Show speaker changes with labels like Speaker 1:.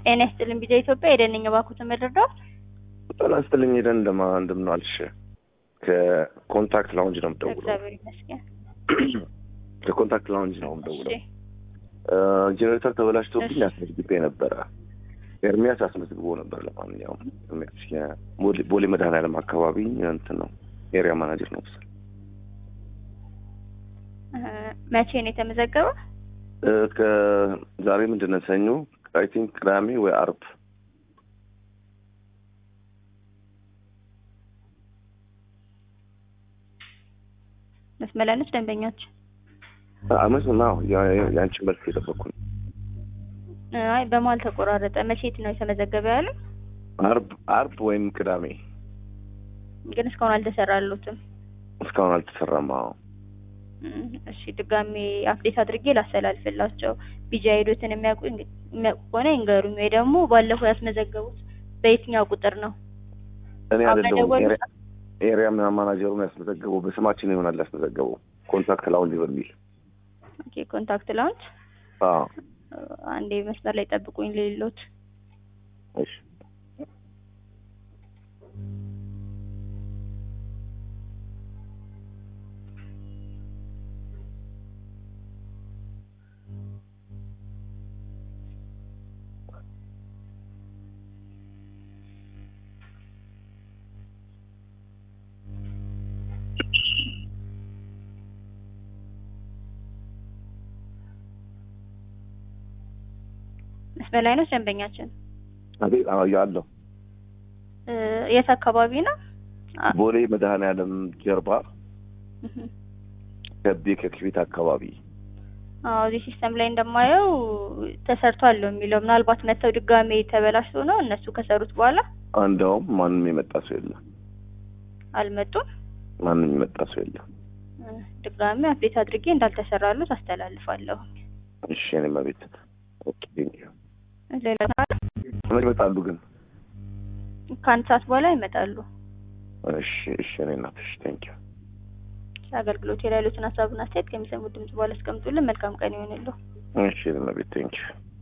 Speaker 1: ጤና ይስጥልኝ ቢዛ ኢትዮጵያ የደነኛ ባኩ ተመድርደዋል።
Speaker 2: ጤና ይስጥልኝ ሄደን እንደማ እንደምን ዋልሽ? ከኮንታክት ላውንጅ ነው የምደውለው።
Speaker 1: እግዚአብሔር ይመስገን።
Speaker 2: ከኮንታክት ላውንጅ ነው የምደውለው።
Speaker 1: እሺ
Speaker 2: ጄኔሬተር ተበላሽቶብኝ
Speaker 1: እሺ።
Speaker 2: አስመዝግቤ ነበረ። ኤርሚያስ አስመዝግቦ ነበር። ለማንኛውም ኤርሚያስ የቦሌ ቦሌ መድኃኔዓለም አካባቢ እንትን ነው ኤሪያ ማናጀር ነው መሰለኝ።
Speaker 1: እ፣ መቼ ነው የተመዘገበው?
Speaker 2: እ፣ ከዛሬ ምንድን ነው ሰኞ፣ አይ ቲንክ ቅዳሜ ወይ አርብ
Speaker 1: መስመላነች ደንበኞች
Speaker 2: አመት ነው የአንቺ መልስ የጠበቅኩ ነው።
Speaker 1: አይ በመሀል ተቆራረጠ። መቼት ነው የተመዘገበ ያለው?
Speaker 2: አርብ አርብ ወይም ቅዳሜ
Speaker 1: ግን እስካሁን አልተሰራሉትም።
Speaker 2: እስካሁን አልተሰራም። አዎ
Speaker 1: እም፣ እሺ ድጋሜ አፕዴት አድርጌ ላስተላልፍላቸው። ቢጃ ሄዶትን የሚያውቁ የሚያውቁ ከሆነ ይንገሩኝ፣ ወይ ደግሞ ባለፈው ያስመዘገቡት በየትኛው ቁጥር ነው?
Speaker 2: እኔ አይደለሁም
Speaker 1: አመደወሉ?
Speaker 2: ኤሪያ- ኤሪያ ማናጀሩን ያስመዘገበው በስማችን ይሆናል ያስመዘገበው ኮንታክት ላውንጅ በሚል
Speaker 1: ኦኬ ኮንታክት ላውንጅ።
Speaker 2: አዎ
Speaker 1: አንዴ መስመር ላይ ጠብቁኝ ሌሎት
Speaker 2: እሺ
Speaker 1: መስመር ላይ ነው ደንበኛችን።
Speaker 2: አቤት አዎ ያለው
Speaker 1: እ፣ የት አካባቢ ነው? አ-
Speaker 2: ቦሌ መድኃኔዓለም ጀርባ
Speaker 1: እህ።
Speaker 2: ከቤ ከክቢት አካባቢ
Speaker 1: አዎ እዚህ ሲስተም ላይ እንደማየው ተሰርቷል ነው የሚለው። ምናልባት መተው ድጋሜ ተበላሽቶ ነው እነሱ ከሰሩት በኋላ
Speaker 2: እንደውም ማንም የመጣ ሰው የለም።
Speaker 1: አልመጡም።
Speaker 2: ማንም የመጣ ሰው የለም።
Speaker 1: እ፣ ድጋሜ አፕዴት አድርጌ እንዳልተሰራሉት አስተላልፋለሁ።
Speaker 2: እሺ እኔ መቤት ኦኬ ቴንክ ዩ
Speaker 1: ሌላ ካለ
Speaker 2: መች ይመጣሉ ግን?
Speaker 1: ከአንድ ሰዓት በኋላ ይመጣሉ።
Speaker 2: እሺ እሺ እኔ እናትሽ ቴንክ ዩ
Speaker 1: አገልግሎት ላይ ያሉትን ሀሳብና አስተያየት ከሚሰሙት ድምጽ በኋላ አስቀምጡልን። መልካም ቀን ይሆንልዎ።
Speaker 2: እሺ እኔ መቤት ቴንክ ዩ